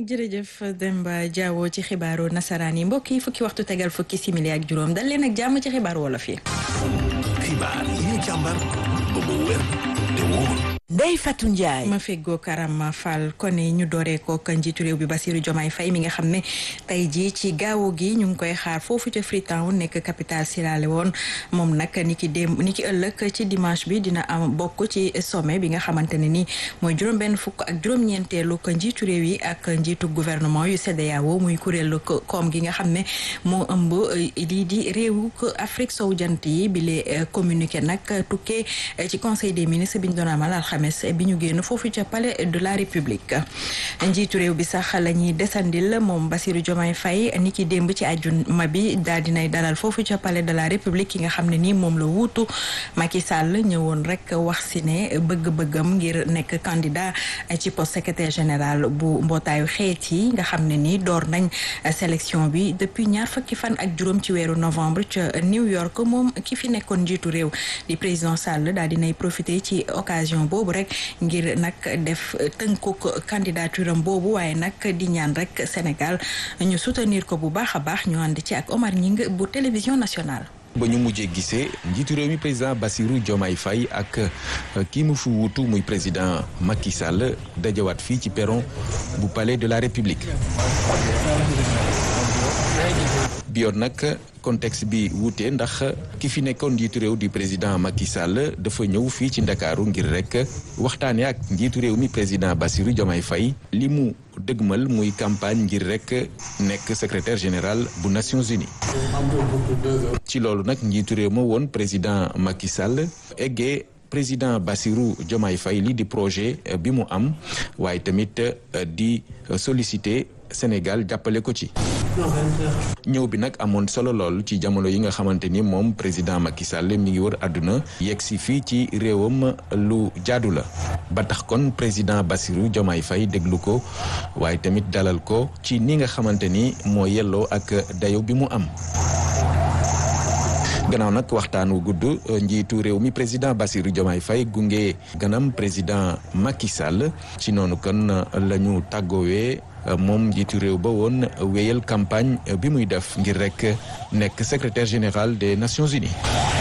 jërëjëf Demba Diawo ci xibaaru nasaraan yi mbokk yi fukki waxtu tegal fukki simili ak juróom dal leen ak jàmm ci xibaaru wolof yi. xibaar yi ñu càmbar ba mu wér te wóor. Ndeye Fatou Ndiaye. ma feggoo Karama Fall kone ñu dooree ko njiitu réew bi Bassirou Diomaye Faye mi nga xam ne tey jii ci gaawu gi ñu ngi koy xaar foofu ca Freetown nekk capitale Sierra Leone moom nag ni ki démb ni ki ëllëg ci dimanche bi dina am bokk ci sommet bi nga xamante ne ni mooy juróom-benn fukk ak juróom-ñeenteelu ko njiitu réew yi ak njiitu gouvernement yu CEDEAO muy kuréelu koom gi nga xam ne moo ëmb lii di réewu Afrique sowu jant yi bi lee communiqué nag tukkee ci conseil des ministres bi ñu doon amal alxames bi ñu génn foofu ca palais de la république njiitu réew bi sax la ñuy desandil moom Bassirou Diomaye Faye ni ki démb ci àjjuma bi daal dinay dalal foofu ca palais de la république ki nga xam ne nii moom la wuutu Macky Sall ñëwoon rek wax si ne bëgg-bëggam ngir nekk candidat ci poste secrétaire général bu mbootaayu xeet yi nga xam ne nii door nañ sélection bi depuis ñaar fukki fan ak juróom ci weeru novembre ca New York moom ki fi nekkoon njiitu réew di président Sall daal dinay profiter ci occasion boobu rek ngir nag def tënkuk candidature am boobu waaye nag di ñaan rek Sénégal ñu soutenir ko bu baax a baax ñu ànd ci ak Omar Ñing bu télévision nationale. ba ñu mujjee gisee njiitu réew mi président Bassirou Diomaye Faye ak kii mu fi wuutu muy président Macky Sall dajawaat fii ci perron bu palais de la République. bi yoon nag contexte bi wuute ndax ki fi nekkoon njiitu réew di président Macky Sall dafa ñëw fii ci ndakaaru ngir rek waxtaane ak njiitu réew mi président Bassirou Diomaye Faye li mu dëgmal muy campagne ngir rek nekk secrétaire général bu Nations Unies ci loolu nag njiitu réew ma woon président Macky Sall eggee président Bassirou Diomaye Faye li di projet bi mu am waaye tamit di solliciter Sénégal jàppale ko ci ñëw bi nag amoon solo lool ci jamono yi nga xamante ni moom président Macky Sall mi ngi wër àdduna yegg si fii ci réewam lu jaadu la ba tax kon président Bassirou Diomaye Faye déglu ko waaye tamit dalal ko ci ni nga xamante ni moo yelloo ak dayo bi mu am gannaaw nag waxtaan wu gudd njiitu réew mi président Bassirou Diomaye Faye gunge ganam président Macky Sall ci noonu kon la ñu tàggoowee moom njiitu réew ba woon wéyal campagne bi muy def ngir rek nekk secrétaire général des Nations Unies.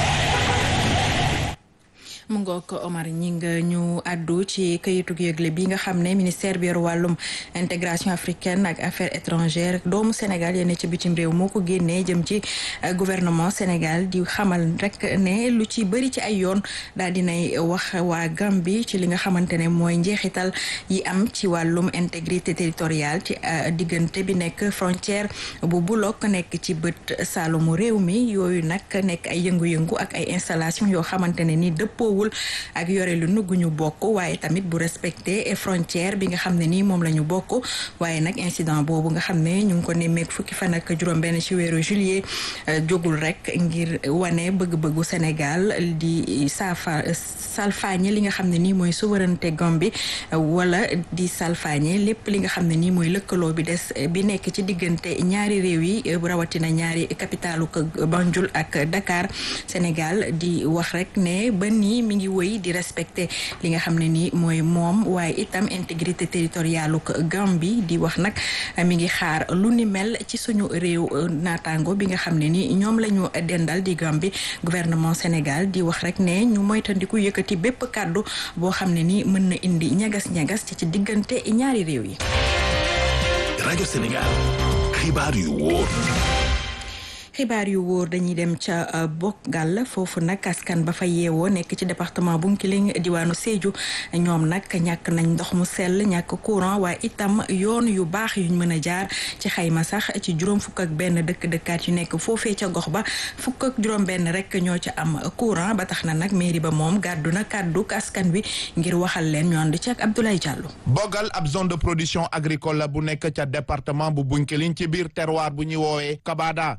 mu ngoog Omar ñi nga ñu àddu ci këyitu yëgle bi nga xam ne ministère bi yor wàllum intégration africaine ak affaires étrangères doomu Sénégal yéen ci bitim réew moo ko génnee jëm ci gouvernement Sénégal di xamal rek ne lu ci bëri ci ay yoon daal dinay wax waa Gambie ci li nga xamante ne mooy njeexital yi am ci wàllum intégrité territoriale ci diggante bi nekk frontière bu Bulok nekk ci bët saalumu réew mi yooyu nag nekk ay yëngu-yëngu ak ay installation yoo xamante ne ni dëppoo ak yore lu nu gu ñu bokk waaye tamit bu respecté frontière bi nga xam ne nii moom la ñu bokk waaye nag incident boobu nga xam ne ñu ngi ko nemmeek fukki fan ak juróom-benn ci weeru juillet jógul rek ngir wane bëgg-bëggu Sénégal di saafa salfaañe li nga xam ne nii mooy souveraineté Gambie wala di salfaañe lépp li nga xam ne nii mooy lëkkaloo bi des bi nekk ci diggante ñaari réew yi rawatina ñaari capitalu Banjul ak Dakar Sénégal di wax rek ne ba nii mi ngi wëy di respecté li nga xam ne nii mooy moom waaye itam intégrité territoriale ko Gambie di wax nag mi ngi xaar lu ni mel ci suñu réew naataango bi nga xam ne ni ñoom la ñu dendal di Gambie gouvernement Sénégal di wax rek ne ñu moytandiku yëkkati bépp kàddu boo xam ne ni mën na indi ñagas-ñagas ci ci diggante ñaari réew yi. rajo Sénégal xibaar yu wóor. xibaar yu wóor dañuy dem ca Bogal foofu nag askan ba fa yeewoo nekk ci département Bounkiling diwaanu Sédhiou ñoom nag ñàkk nañ ndox mu sell ñàkk courant waaye itam yoon yu baax yuñ mën a jaar ci xayma sax ci juróom fukk ak benn dëkk dëkkaat yu nekk foofee ca gox ba fukk ak juróom benn rek ñoo ca am courant ba tax na nag mairie ba moom gàddu na kàddu askan wi ngir waxal leen ñu ànd ci ak Abdoulaye Diallo. Bogal ab zone de production agricole la bu nekk ca département bu Bounkiling ci biir terroir bu ñuy woowee Kabada waaye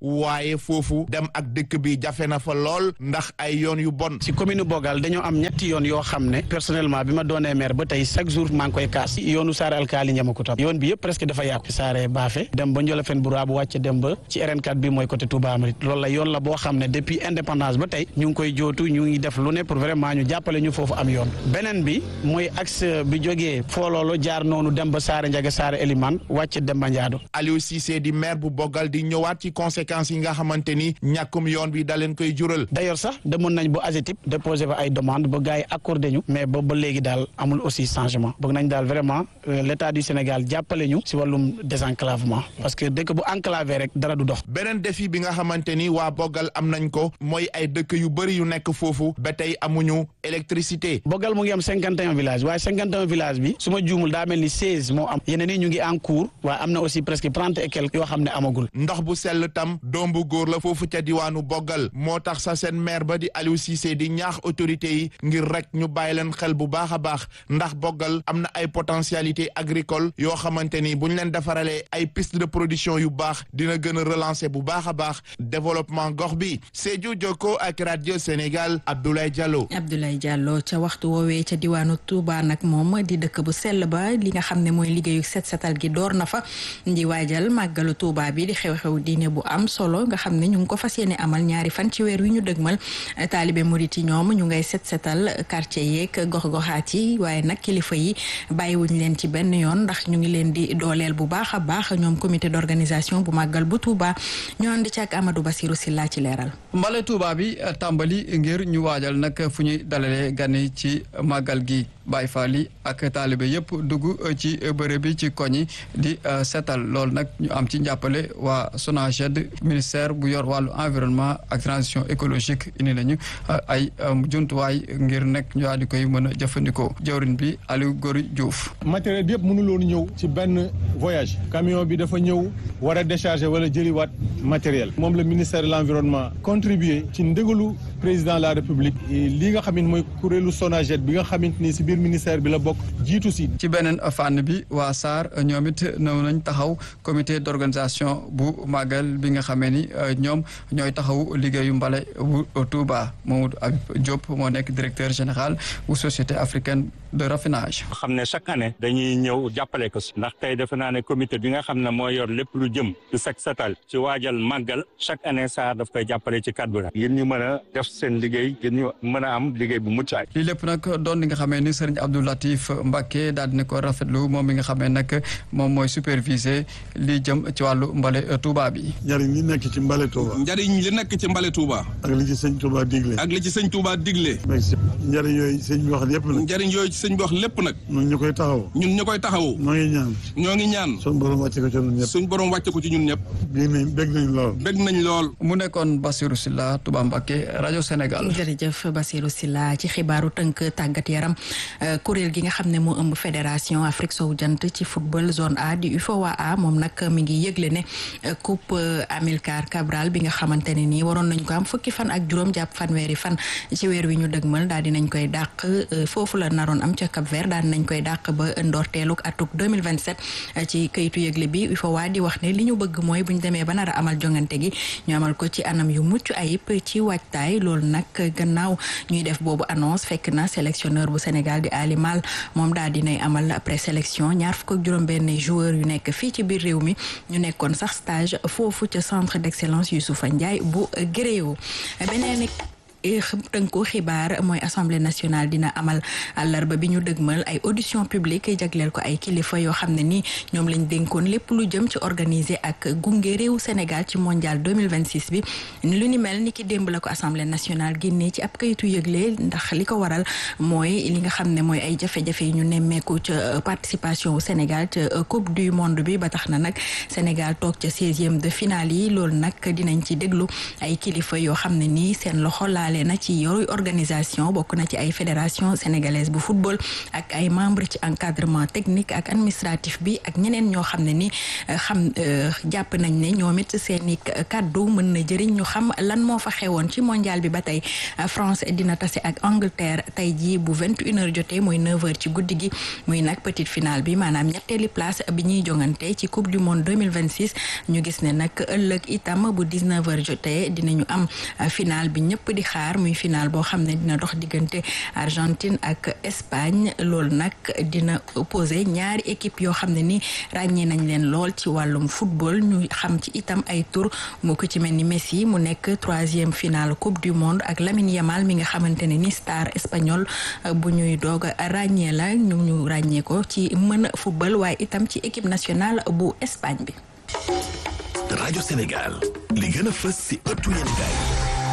waaye foofu dem ak dëkk bi jafe na fa lool ndax ay yoon yu bon si commune Bogal dañoo am ñetti yoon yoo xam ne personnellement bi ma doonee maire ba tey chaque jour maa ngi koy kaas yoonu Saare Alkaali Ñamakuta yoon bi yëpp presque dafa yàqu Saare Baafe dem ba Njolofeen bu bu wàcc dem ba ci RN4 bi mooy côté Touba Amrit loolu la yoon la boo xam ne depuis indépendance ba tey ñu ngi koy jootu ñu ngi def lu ne pour vraiment ñu jàppale ñu foofu am yoon beneen bi mooy axe bi jógee fooloolo jaar noonu dem ba Saare Njaga Saare Eliman wàcc dem ba Njaado Aliou Cissé di maire bu Bogal di ñëwaat ci conséquences yi nga xamante ni ñàkkum yoon bi da leen koy jural d'ailleurs sax demoon nañ bu AGETIP déposé fa ay demande ba gars yi accordé ñu mais ba ba léegi daal amul aussi changement bëgg nañ daal vraiment l'état du Sénégal jàppale ñu si wàllum désenclavement parce que dëkk bu enclavé rek dara du dox beneen défi bi nga xamante ni waa Bogal am nañ ko mooy ay dëkk yu bëri yu nekk foofu ba tey amuñu électricité Bogal mu ngi am cinquante et un villages waaye cinquante et un villages bi su ma juumul daa mel ni seize moo am yeneen yi ñu ngi en cours waaye am na aussi presque trente et quelques yoo xam ne amagul ndox bu sell tam doom bu góor la foofu ca diwaanu Bogal moo tax sa seen maire ba di Aliou Cissé di ñaax autorités yi ngir rek ñu bàyyi leen xel bu baax a baax ndax Bogal am na ay potentialité agricole yoo xamante ni bu ñu leen defaralee ay piste de production yu baax dina gën a relancer bu baax a baax développement gox bi Sédhiou Jokko ak radio Sénégal Abdoulaye Diallo. Abdoulaye Diallo ca waxtu woowee ca diwaanu Touba nag moom di dëkk bu sell ba li nga xam ne mooy liggéeyu set setal gi door na fa di waajal màggalu Touba bi di xew-xew diine bu am solo nga xam ne ñu ngi ko fas yéene amal ñaari fan ci weer wi ñu dëgmal taalibe murit yi ñoom ñu ngay set setal quartier yeeg gox-goxaat yi waaye nag kilifa yi bàyyiwuñ leen ci benn yoon ndax ñu ngi leen di dooleel bu baax a baax ñoom comité d'organisation bu màggal bu Touba ñu andi ci ak Amadou Bassirou Silla ci leeral. mbale Touba bi tàmbali ngir ñu waajal nag fu ñuy dalalee gan yi ci màggal gi Baay Faal yi ak taalibe yëpp dugg ci bërëb bi ci koñ yi di setal loolu nag ñu am ci njàppale waa SONAGED ministère bu yor wàllu environnement ak transition écologique indi nañu ay jumtuwaay ngir nekk ñu daal di koy mën a jëfandikoo jawrin bi Aliou Gori Diouf. matériel bi yëpp mënuloon ñëw ci benn voyage camion bi dafa ñëw war a décharger wala jëliwaat matériel moom la ministère de l'environnement contribuer ci ndégalu président de la république li nga xamante mooy kuréelu SONAGED bi nga xamante ni si biir ministère bi la bokk jiitu si. ci beneen fànn bi waa SAR ñoom it ñëw nañ taxaw comité d'organisation bu màggal bi nga xamee ni ñoom ñooy taxaw liggéeyu mbale bu Touba Mamadou Habib Diop moo nekk directeur général bu société africaine de raffinage. xam ne chaque année dañuy ñëw jàppale ko si ndax tey defe naa ne comité bi nga xam ne moo yor lépp lu jëm ci set setal ci waajal màggal chaque année SAR daf koy jàppale ci cadre bi ngir ñu mën a def seen liggéey ngir ñu mën a am liggéey bu mucc ay lii lépp nag doon li nga xamee ni Serigne Abdou Latif Mbacké daal dina ko rafetlu moom mi nga xamee nag moom mooy superviser li jëm ci wàllu mbale Touba bi. njariñ li nekk ci mbale Touba. njariñ li nekk ci mbale Touba. ak li ci sëñ Touba digle. ak li ci sëñ Touba digle. njariñ yooyu sëñ bi wax lépp nag. njariñ yooyu sëñ bi wax lépp nag. ñun ñu koy taxaw. ñun ñu koy taxaw. ñoo ngi ñaan. ñoo ngi ñaan. suñ borom wàcce ko ci ñun ñëpp. suñ borom wàcce ko ci ñun ñëpp. bég nañ bég nañ lool. bég nañ lool. mu nekkoon Bassirou Sylla Touba Mbacké rajo Sénégal. jërëjëf Bassirou Sylla ci xibaaru tënk tàggat yaram kuréel gi nga xam ne moo ëmb fédération Afrique sowu jant ci football zone A di UFOA moom nag mi ngi yëgle ne coupe Amilcar Cabral bi nga xamante ne nii waroon nañ ko am fukki fan ak juróom jàpp fanweeri fan ci weer wi ñu dëgmal daal di nañ koy dàq foofu la naroon am ca Cap Vert daal di nañ koy dàq ba ndorteeluk atuk 2027 ci kayitu yëgle bi UFOA di wax ne li ñu bëgg mooy bu ñu demee ba nar a amal jongante gi ñu amal ko ci anam yu mucc ayib ci waajtaay loolu nag gannaaw ñuy def boobu annonce fekk na sélectionneur bu Sénégal di Ali Mal moom daal dinay amal présélection ñaar fukk ak juróom benn joueur yu nekk fii ci biir réew mi ñu nekkoon sax stage foofu ca centre d'excellence Youssoufa Ndiaye bu Gréo beneen tënku xibaar mooy assemblée nationale dina amal àllarba bi ñu dëgmal ay audition publique jagleel ko ay kilifa yoo xam ne ni ñoom lañ dénkoon lépp lu jëm ci organiser ak gunge réewu Sénégal ci mondial 2026 bi lu ni mel ni ki démb la ko assemblée nationale génnee ci ab kayitu yëgle ndax li ko waral mooy li nga xam ne mooy ay jafe-jafe yi ñu nemmeeku ca participation wu Sénégal ca coupe du monde bi ba tax na nag Sénégal toog ca seizième de finale yi loolu nag dinañ ci déglu ay kilifa yoo xam ne nii seen loxo laa bokkaale na ci yooyu organisation bokk na ci ay fédération sénégalaise bu football ak ay membre ci encadrement technique ak administratif bi ak ñeneen ñoo xam ne ni xam jàpp nañ ne ñoom it seeni kàddu mën na jëriñ ñu xam lan moo fa xewoon ci mondial bi ba tey France dina tase ak Angleterre tey jii bu vingt une heure jotee muy neuf heures ci guddi gi muy nag petite finale bi maanaam ñetteeli place bi ñuy jongante ci coupe du monde deux mille vingt six ñu gis ne nag ëllëg itam bu dix neuf heures jotee dinañu am finale bi ñëpp di xaar muy finale boo xam ne dina dox diggante Argentine ak Espagne loolu nag dina opposé ñaari équipe yoo xam ne ni ràññee nañ leen lool ci wàllum football ñu xam ci itam ay tour mu ko ci mel ni Messi mu nekk troisième finale coupe du monde ak Lamine Yamal mi nga xamante ne ni star espagnol bu ñuy doog a ràññee la ñu ñu ràññee ko ci mën a football waaye itam ci équipe nationale bu Espagne bi. rajo Sénégal li gën a fës si ëttu yéenekaay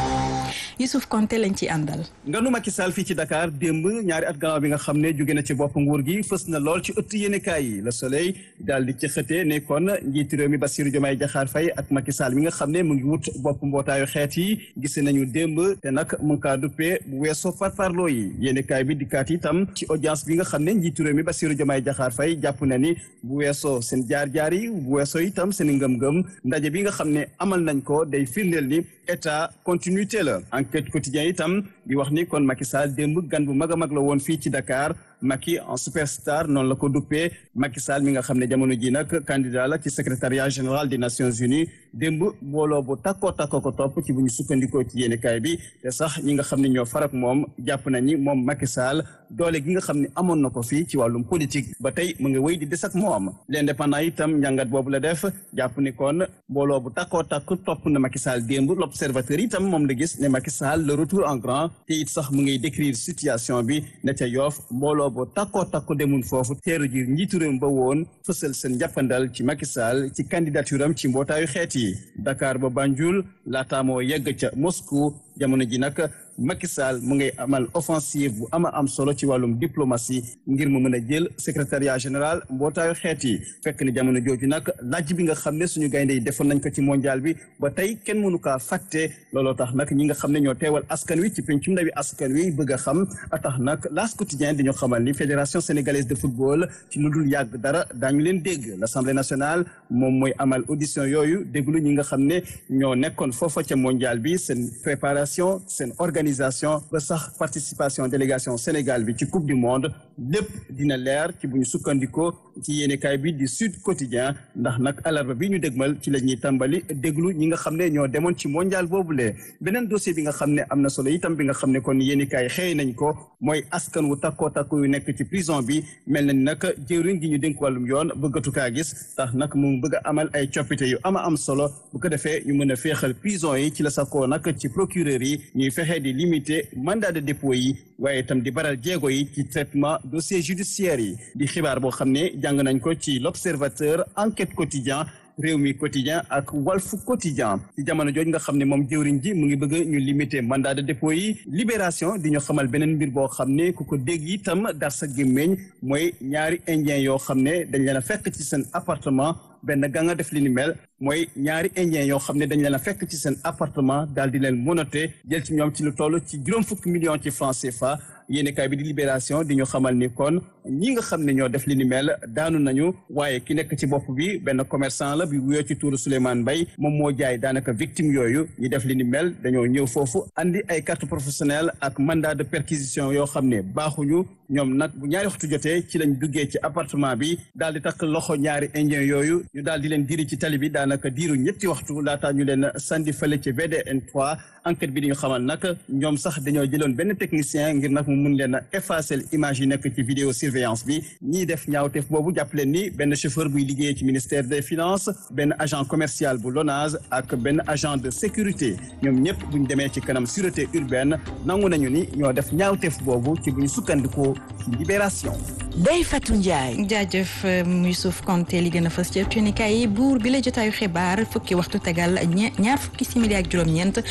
Youssouf Konté lañ ci àndal. nganu Macky Sall fii ci Dakar démb ñaari at gannaaw bi nga xam ne jóge na ci bopp nguur gi fës na lool ci ëtt yéenekaay yi Le Soleil daal di ci xëtee ne kon njiitu réew mi Bassirou Diomaye Diakhar Faye ak Macky Sall mi nga xam ne mu ngi wut bopp mbootaayu xeet yi gis nañu démb te nag mu ngi kaa duppee bu weesoo farfarloo yi yéenekaay bi dikkaat itam ci audience bi nga xam ne njiitu réew mi Bassirou Diomaye Diakhar Faye jàpp na ni bu weesoo seen jaar-jaar yi bu weesoo itam seen ngëm-ngëm ndaje bi nga xam ne amal nañ ko day firndeel ni état continuité la enquête quotidien itam di wax ni kon Macky Sall démb gan bu mag a mag la woon fii ci Dakar Macky en superstar noonu la ko duppee Macky Sall mi nga xam ne jamono ji nag candidat la ci secrétariat général des Nations Unies démb mbooloo bu takkoo takkoo ko topp ci bu ñu sukkandikoo ci yéenekaay bi te sax ñi nga xam ne ñoo farak moom jàpp nañi moom Macky Sall doole gi nga xam ne amoon na ko fii ci wàllum politique ba tey mu ngi wéy di des ak moom l'indépendant itam njàngat boobu la def jàpp ni kon mbooloo bu takkoo takk topp na Macky Sall démb l'observateur itam moom la gis ne Macky Sall le retour en grand te it sax mu ngi décrire situation bi ne ca Yoff mbooloo bu takkoo takku demun foofu teeru ji njiitu réew ba woon fësal seen jàppandal ci Macky Sall ci candidature am ci mbootaayu xeet yi Dakar ba Banjul laataa moo yegg ca Moscou jamono ji nag Macky Sall mu ngay amal offensive bu ama am solo ci wàllum diplomatie ngir mu mën a jël secrétariat général mbootaayu xeet yi fekk ni jamono jooju nag laaj bi nga xam ne suñu gaynde yi defoon nañ ko ci mondial bi ba tey kenn mënu kaa fàtte looloo tax nag ñi nga xam ne ñoo teewal askan wi ci pencum ndawi askan wi bëgg a xam a tax nag L'As quotidien di ñu xamal ni fédération sénégalaise de football ci lu dul yàgg dara daañu leen dégg l'assemblée nationale moom mooy amal audition yooyu déglu ñi nga xam ne ñoo nekkoon foofa ca mondial bi seen préparation seen organisation ba sax participation délégation Sénégal bi ci coupe du monde lépp dina leer ci bu ñu sukkandikoo ci yéenekaay bi di Sud Quotidien ndax nag alarba bi ñu dégmal ci la ñuy tàmbali déglu ñi nga xam ne ñoo demoon ci mondial boobule beneen dossier bi nga xam ne am na solo itam bi nga xam ne kon yéenekaay xëy nañ ko mooy askan wu takkoo takku yu nekk ci prison bi mel na ni nag jëwriñ gi ñu dénk wàllum yoon bëggatu kaa gis tax nag mu bëgg a amal ay coppite yu ama am solo bu ko defee ñu mën a féexal prison yi ci la sakoo nag ci procureur yi ñuy fexe di limiter mandat de dépôt yi waaye itam di baral jéego yi ci traitement dossier judiciaire yi di xibaar boo xam ne jàng nañ ko ci l'observateur enquête quotidien réew mi quotidien ak walf quotidien ci jamono jooju nga xam ne moom jëwriñ ji mu ngi bëgg ñu limiter mandat de dépôt yi libération di ñu xamal beneen mbir boo xam ne ku ko dégg itam dar sa gémmeñ mooy ñaari indien yoo xam ne dañ leen a fekk ci seen appartement benn ga nga def li ni mel mooy ñaari indien yoo xam ne dañ leen a fekk ci seen appartement daal di leen monoté jël ci ñoom ci lu toll ci juróom fukki millions ci francs CFA yéenekaay bi di libération di ñu xamal ni kon ñi nga xam ne ñoo def li ni mel daanu nañu waaye ki nekk ci bopp bi benn commerçant la bi wuyoo ci tuuru Souleymane Mbaye moom moo jaay daanaka victime yooyu ñi def li ni mel dañoo ñëw foofu andi ay carte professionnelle ak mandat de perquisition yoo xam ne baaxuñu ñoom nag bu ñaari waxtu jotee ci lañ duggee ci appartement bi daal di takk loxo ñaari indien yooyu ñu daal di leen diri ci tali bi daanaka diiru ñetti waxtu laataa ñu leen sandi fële ci VDN 3 enquête bi di ñu xamal nag ñoom sax dañoo jëloon benn technicien ngir nag mu mun leen a effacer image yi nekk ci vidéo surveillance bi ñiy def ñaawteef boobu jàpp leen ni benn chauffeur buy liggéey ci ministère des finances benn agent commercial bu LONASE ak benn agent de sécurité ñoom ñëpp bu ñu demee ci kanam sûreté urbaine nangu nañu ni ñoo def ñaawteef boobu ci bu ñu sukkandikoo ci libération. Ndeye Fatou Ndiaye. jaajëf Youssouf Konté li gën a fës ci yéenekaay yi buur bi la jotaayu xibaar fukki waxtu tegal ñaar fukki simili ak juróom-ñeent ñooy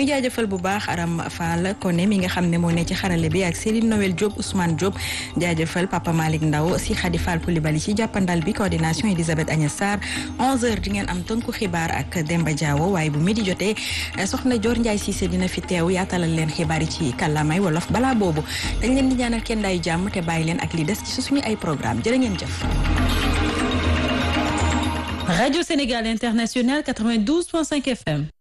ñuy jaajëfal bu baax Aram Fall Koné mi nga xam ne moo ne ci xarale bi ak Céline Noël Diop Ousmane Diop jaajëfal Papa Malick Ndaw si Khady Fall Coulibaly ci jàppandal bi coordination Elisabeth Agnès Sarr 11h di ngeen am tënku xibaar ak Demba Diawo waaye bu midi jotee soxna Dior Ndiaye Cissé dina fi teew yaatalal leen xibaar yi ci kàllaamay wolof balaa boobu dañ leen di ñaanal kenn daayu jàmm te bàyyi leen ak li des ci suñu ay programme jërë ngeen jëf. Radio Sénégal International 92.5 FM.